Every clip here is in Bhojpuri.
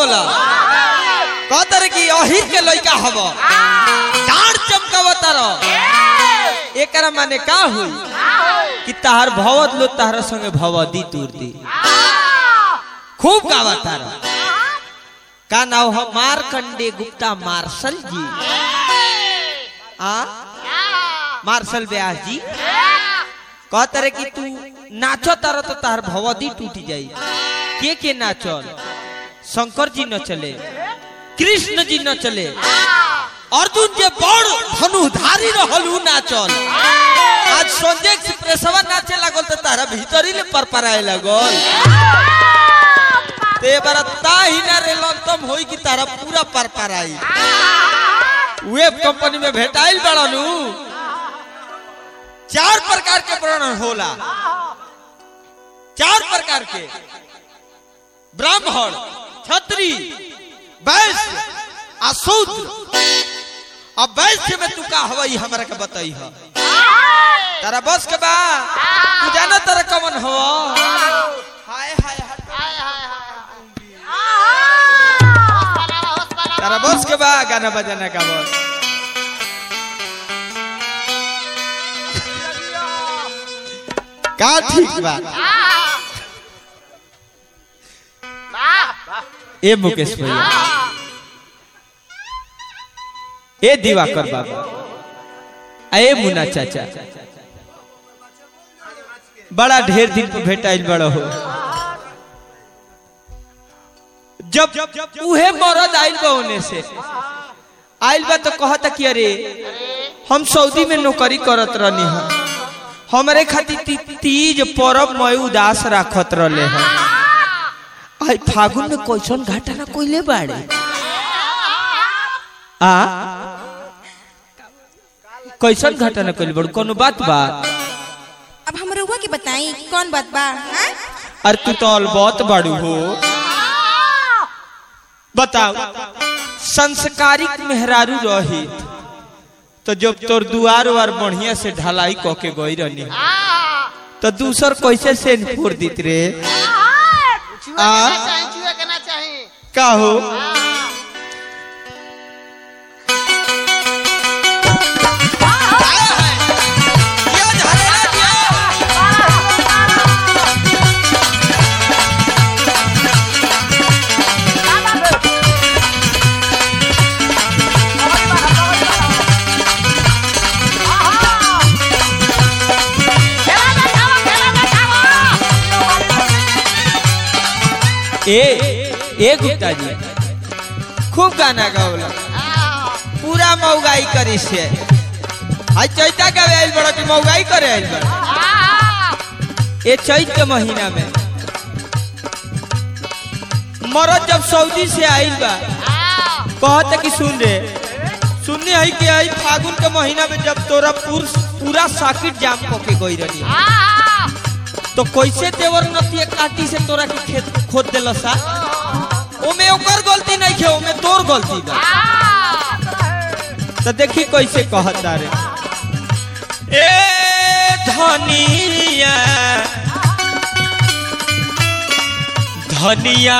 गौला कहतर कि अहिर के लइका हव डांड चमकावता रह एकरा माने का हुई कि तार भवत लो तार संगे भवदी तूर दी खूब गावता रह का नाम है मारकंडे गुप्ता मार्शल जी आ मार्शल व्यास जी कहता रे कि तू नाचो तारा तो तार भवदी टूट जाई के के नाचल शंकर जी न चले कृष्ण जी न चले अर्जुन जे बड़ धनुधारी रहल उ नाचल आज संजय एक्सप्रेसवा नाचे लागल तो तारा भीतरी ले परपराए लागल ते बारा ता ही ना रे लंतम होई कि तारा पूरा परपराई वेब कंपनी में भेटाइल बड़ानू चार प्रकार के वर्णन होला चार प्रकार के ब्राह्मण क्षत्रिय वैश्य आ शूद्र अब वैश्य में तू का हवा हमरा के बताई ह तारा बस के बा तू जाना तारा कवन हो हाय हाय हाय तारा बस के बा गाना बजाना का बस का ठीक बा ए मुकेश भैया ए दिवाकर बाबा आ ए मुन्ना चाचा बड़ा ढेर दिन पे भेटाइल बड़ा हो जब उहे मरद आइल बा ओने से आइल बा तो कहता कि अरे हम सऊदी में नौकरी करत रहनी है हमारे खातिर ती- तीज परब मय उदास राखत रहले हैं आई फागुन में कैसन घाटा ना कोइले बाड़े आ कैसन घाटा ना कोइले बाड़े कोनो बात बा अब हम रउआ के बताई कौन बात बा हाँ? अरे तू तो अलबत बाड़ू हो बताओ संस्कारिक मेहरारू रही तो जब तोर दुआर वार बढ़िया से ढलाई क के गई रहनी तो दूसर कैसे सेन फोड़ दीत रे आ का हो ए ए गुप्ता जी खूब गाना गावला पूरा मौगाई करी से हाय चैता गावे आइल बड़ा कि मौगाई करे आइल बड़ा ए चैत के महीना में मरद जब सऊदी से आइल बा कहत कि सुन रे सुनने है कि आई फागुन के महीना में जब तोरा पूर, पूरा साकिट जाम पके गई रही तो कैसे देवर नतिया काटी से तोरा के खेत खोद देल सा ओमे ओकर गलती नहीं खे ओमे तोर गलती बा तो देखी कैसे कहता रे ए धनिया धनिया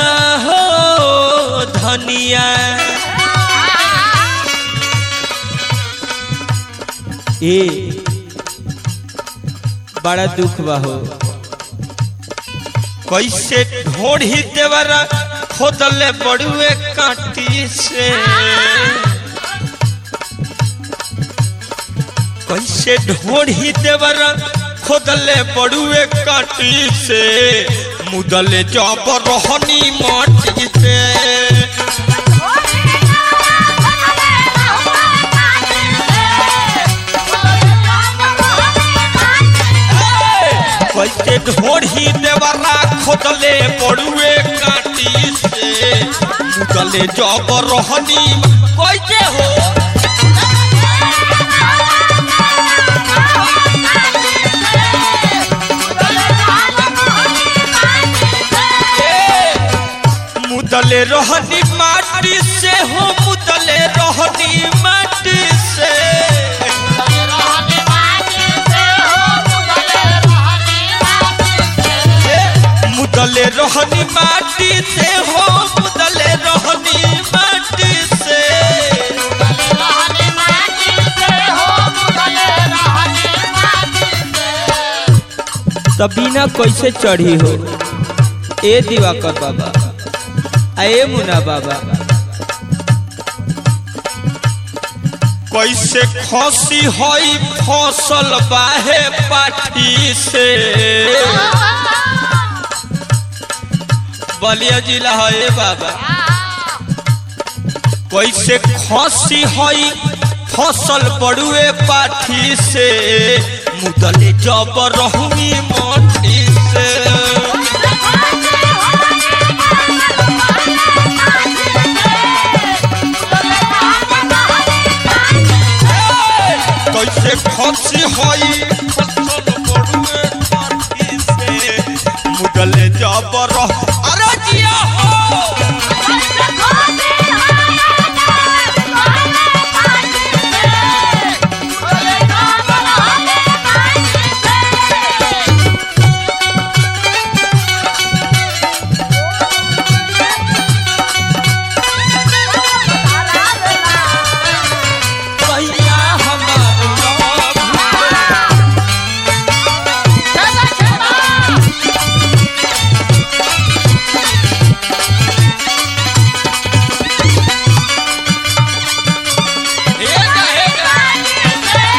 हो धनिया ए बड़ा दुख बा हो कैसे ढोढ़ी देवरा खोदले बड़ुए काटी से कैसे ढोढ़ी देवरा खोदले बड़ुए काटी से मुदले जब रहनी माटी से कैसे ढोढ़ी देवरा खोदले बड़ुए काटी से मुदले जब रहनी कैसे हो मुदले रहनी माटी से हो मुदले रहनी माटी से मुदले रहनी माटी से हो मुदले सबीना कैसे चढ़ी हो ए दिवाकर बाबा आ ए मुना बाबा कैसे खसी हई फसल बाहे पाठी से बलिया जिला है ए बाबा कैसे खसी हई फसल बड़ुए पाठी से मुदले जब रहूंगी मोटी से कैसे खसी हई फसल बड़ुए पाठी से मुदले जब रह अरे जिया हो भैया हमार लव हेगा हेगा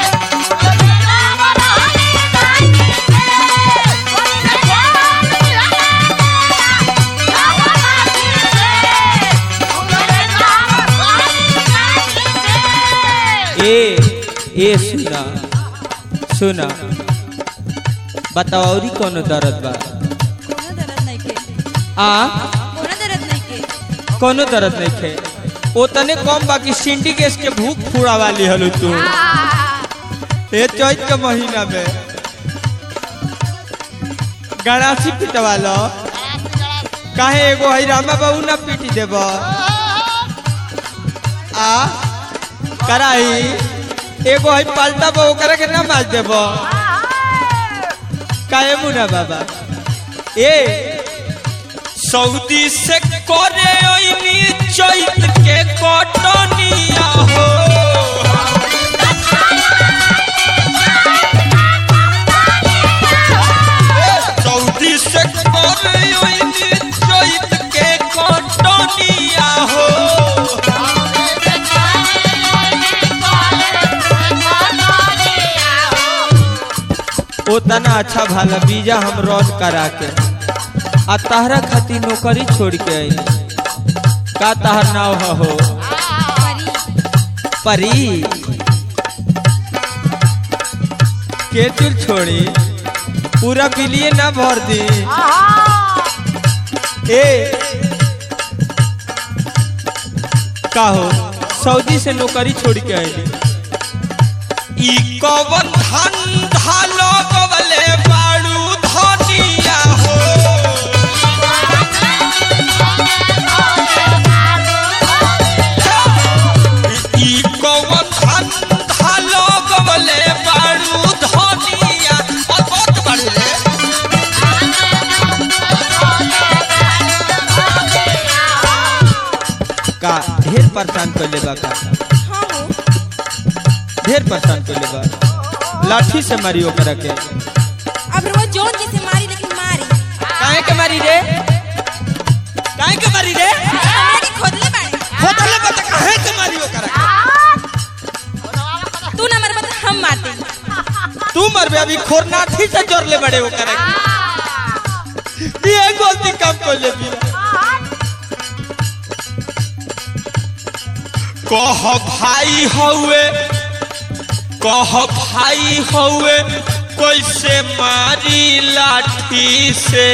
ए ए सुना सुना बताओ औरी कौन दर्द बा कोनो दर्द नहीं के आ कोनो दर्द नहीं के कोनो दर्द नहीं खे ओ तने कम बाकी सिंडिकेट के भूख फूड़ा वाली हलो तू ए चैत के महीना में गणासी पिटवा लो काहे एगो हई रामा बाबू ना पीटी देब आ कराई एगो हई पाल्टा बाबू करे के ना मार देब काहे मुना बाबा ए सऊदी से करे ओइनी चैत के कटनिया हो सऊदी से करे ओइनी चैत के कटनिया हो उतना अच्छा भाला बीजा हम रन करा के आ तहरा खातिर नौकरी छोड़ के आई का तहर नाव ह हो परी परी के चुल छोड़ी पूरा बिलिए ना भर दी ए का हो सऊदी से नौकरी छोड़ के आई ई कवन धंधा लगवले बाड़ू धनिया हो ई कवन धंधा लगवले बाड़ू धनिया अत बाड़ू रे का ढेर परेशान कर लेबा का हाँ हो ढेर परेशान कर लेबा लाठी से मारी ओकरा के अब रोज जोन जी से मारी लेकिन मारी काहे के मारी रे काहे के मारी रे हमरा के खोदले बाड़े होटल बता काहे के मारी ओकरा के तू ना मरबा तो हम मारते तू मरबे अभी खोरनाठी से जोड़ ले बड़े ओकरा के ये गलती काम कर ले भी कह भाई हउए कह भाई हउए कैसे मारी लाठी से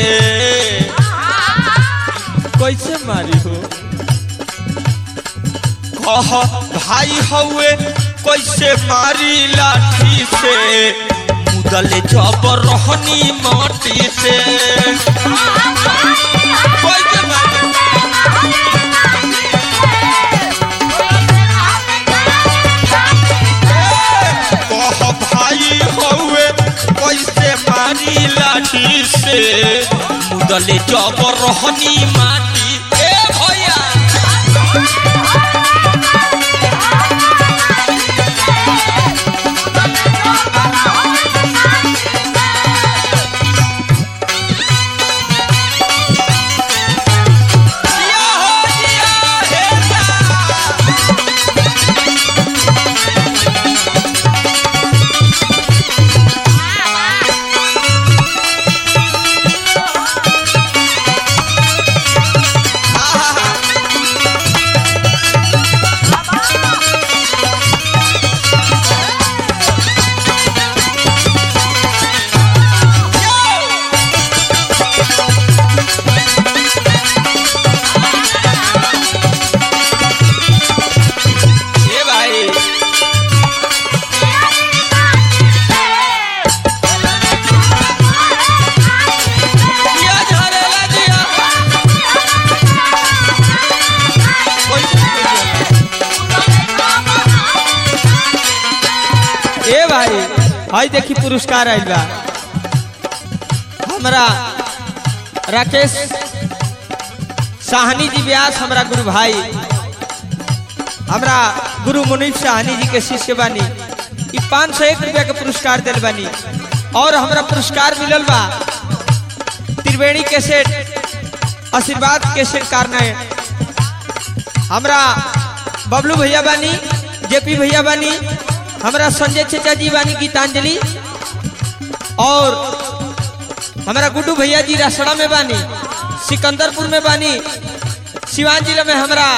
कैसे मारी हो कह भाई हउए कैसे मारी लाठी से मुदले जबर रहनी माटी से कैसे मारी कह भाई हउए कैसे मारी लाठी से मुदले जबर रहनी माटी ए भैया हई देखी पुरस्कार आइल बा हमरा राकेश साहनी जी व्यास हमरा गुरु भाई हमरा गुरु मुनीफ साहनी जी के शिष्य बानी ई पाँच सौ एक रुपया के पुरस्कार दिल बानी और हमरा पुरस्कार मिलल बा त्रिवेणी के सेठ आशीर्वाद के सेठ कारना हमरा बबलू भैया बानी जेपी भैया बानी हमरा संजय चचा जी बानी गीतांजलि और हमारा गुड्डू भैया जी रसड़ा में बानी सिकंदरपुर में बानी सिवान जिला में हमारा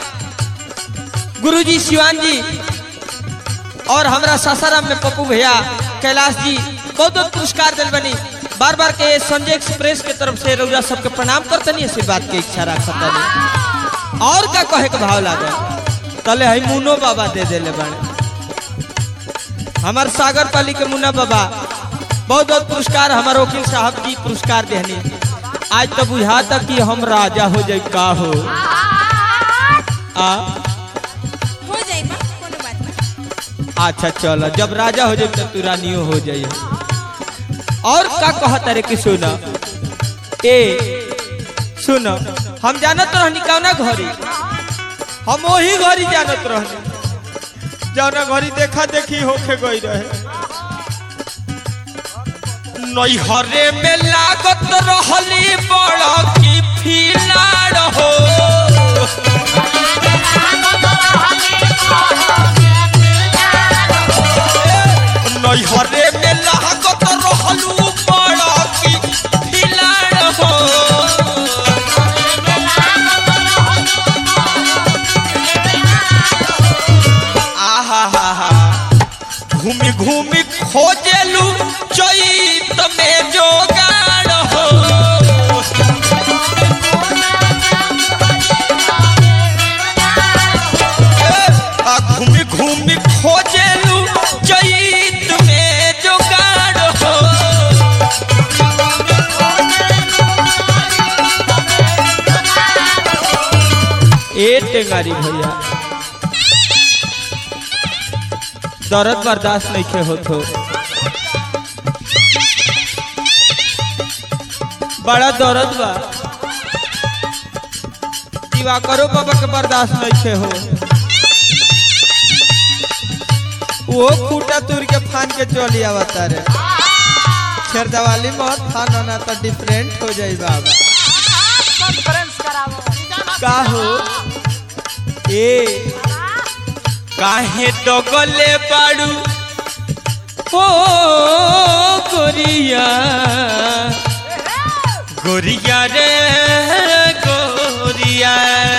गुरुजी सिवान जी और हमारा सासाराम में पप्पू भैया कैलाश जी बहुत बहुत पुरस्कार दिल बनी बार बार के संजय एक्सप्रेस के तरफ से रउरा सबके प्रणाम करतनी ऐसी बात के इच्छा रखतनी और का कहे के भाव लागे तले हई मुनो बाबा दे देले बाड़े हमार सागर पाली के मुन्ना बाबा बहुत बहुत पुरस्कार हमार वकील साहब जी पुरस्कार देहनी आज तो बुझा तक कि हम राजा हो जाए का हो आ हो जाई बा कोनो बात ना अच्छा चल जब राजा हो जाए तो तू रानियो हो जाइए और का कहत रे कि सुन ए सुन हम जानत रहनी कौना घरी हम वही घरी जानत रहनी जौना घरी देखा देखी होके गई रहे नैहरे में लागत रहली बड़ की फिलाड़ हो नैहरे में लागत रहलू बड़ की फिलाड़ हो आहा हा हा घूमी घूमी खोजेलू चैत में जोगाड़ हो आ घूमी घूमी खोजेलू चैत में जोगाड़ हो ए टेंगारी भैया दर्द बर्दाश्त नहीं के होत हो बड़ा दर्द बा दिवाकरो बाबा के बर्दाश्त नहीं के हो वो खूटा तुर के फान के चली आवता रे छेरदवाली मत फान होना तो डिफरेंट हो जाई बाबा का हो ए काहे डगले बाड़ू ओ गोरिया गोरिया रे गोरिया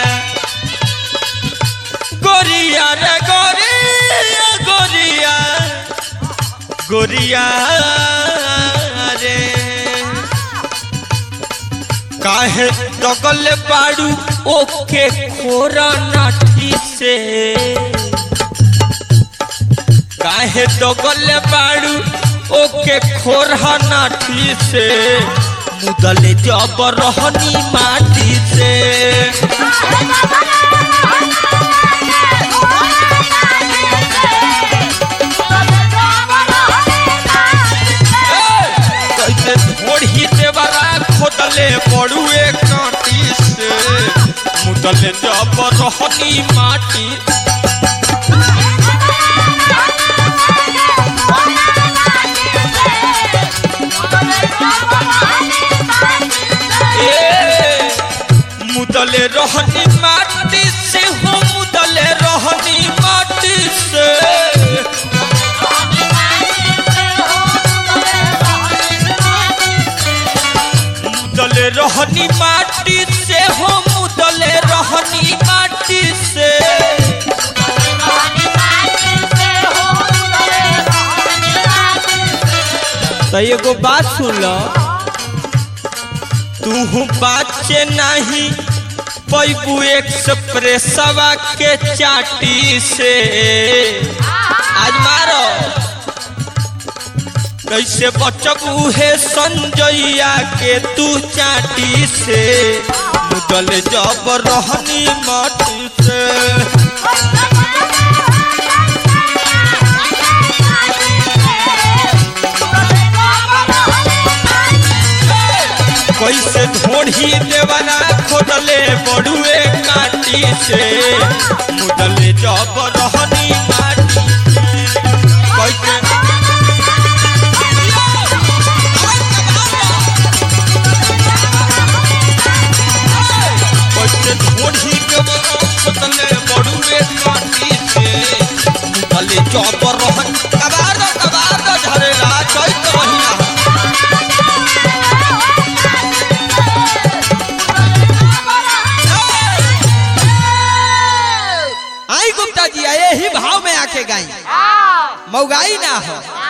गोरिया रे गोरिया गोरिया गोरिया रे काहे डगल बाड़ू ओके खोरा नाठी से काहे डगल बाड़ू ओके खोरा नाठी से मुदले जब रहनी माटी से कैसे ढोढ़ी देवरा खोदले बड़ुए काटी से मुदले जब रहनी माटी ए, मुदले रहनी माटी से हो मुदले रहनी माटी से मुदले रहनी माटी से हो मुदले रहनी माटी से तो एगो बात सुन लो तू बाचे नहीं पैबू एक्सप्रेसवा के चाटी से आज मारो कैसे बचबू है संजैया के तू चाटी से मुदल जब रहनी माटी से कैसे ढोढ़ी देवना खोदले बड़ुए काटी से मुदले जब रहनी माटी से। कैसे कैसे ढोढ़ी देवना खोदले बड़ुए काटी से मुदले जब रहन कबार दो कबार दो झरेला चैत रहिना आई गुप्ता जी आए ही भाव में आके गाई मौगाई ना हो